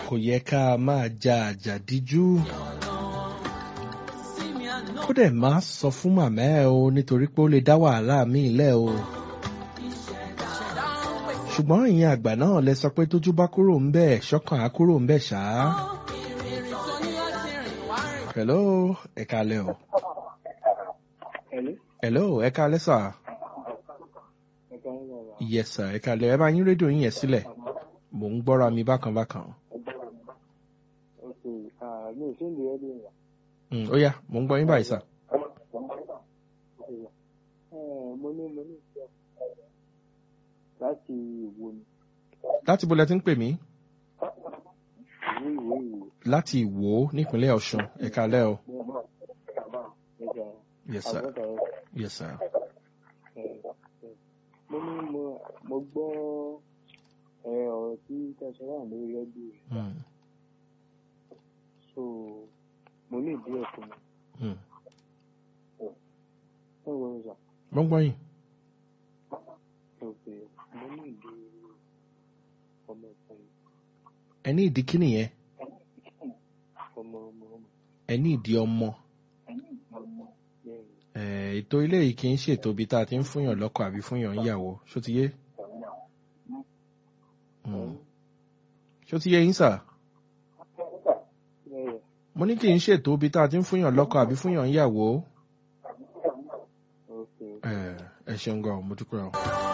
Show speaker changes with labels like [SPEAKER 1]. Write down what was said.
[SPEAKER 1] kò yẹ ká máa ja àjàdíjú. ó dẹ̀ máa sọ fún màmá ẹ o nítorí pé ó lè dá wàhálà míì lẹ̀ o. ṣùgbọ́n ìyẹn àgbà náà lẹ sọ pé tójú bá kúrò ń bẹ̀ ṣọ́kàn á kúrò ń bẹ̀ ṣá. hello ẹ kalẹ̀ o. hello ẹ kalẹ̀ sà. yes sir ẹ kalẹ̀ ẹ bá yín rédíò yín yẹn sílẹ̀ mò ń gbọ́ra mi bákan bákan.
[SPEAKER 2] mi ò sí ìlú ẹbí rẹ.
[SPEAKER 1] Mm, ó yá mò ń gbọ́ yín báyìí sà.
[SPEAKER 2] mo ní mo ní ìfẹ́ láti ìwo ni
[SPEAKER 1] láti bo lẹ ti ń pè mí
[SPEAKER 2] ìwé ìwé ìwé.
[SPEAKER 1] láti ìwò nípínlẹ̀ ọ̀ṣun ẹ kalẹ̀ o.
[SPEAKER 2] Ẹja
[SPEAKER 1] yes sir
[SPEAKER 2] àbọ̀dà
[SPEAKER 1] yes sir.
[SPEAKER 2] mo ní mo mo gbọ́ ẹ, ọ̀rọ̀ tí tẹ̀sán wà lórí ẹbí rẹ̀
[SPEAKER 1] Mm,
[SPEAKER 2] so mo ní ìdí ẹ̀ fún mi.
[SPEAKER 1] mm.
[SPEAKER 2] ẹ wọ ìjà
[SPEAKER 1] mo ń gbọ́ yín.
[SPEAKER 2] òkè mo ní ìdí ọmọ ìfẹ́
[SPEAKER 1] ẹ ní ìdí kíni yẹn
[SPEAKER 2] ọmọ ọmọ ọmọ
[SPEAKER 1] ẹ ní ìdí ọmọ
[SPEAKER 2] bẹ́ẹ̀ ni.
[SPEAKER 1] ẹ ètò ilé yìí kì í ṣètò ibi tá a ti ń fúnyàn lọ́kọ àbí fúnyàn níyàwó ṣó ti yé Mm. ṣó ti yé yín sà
[SPEAKER 2] Bẹ́ẹ̀
[SPEAKER 1] mo ní kì í ṣètò ibi tá a ti ń fúnyàn lọ́kọ àbí fúnyàn níyàwó
[SPEAKER 2] òkè
[SPEAKER 1] ẹ ẹ ṣeun gan mo dúpẹ́ o.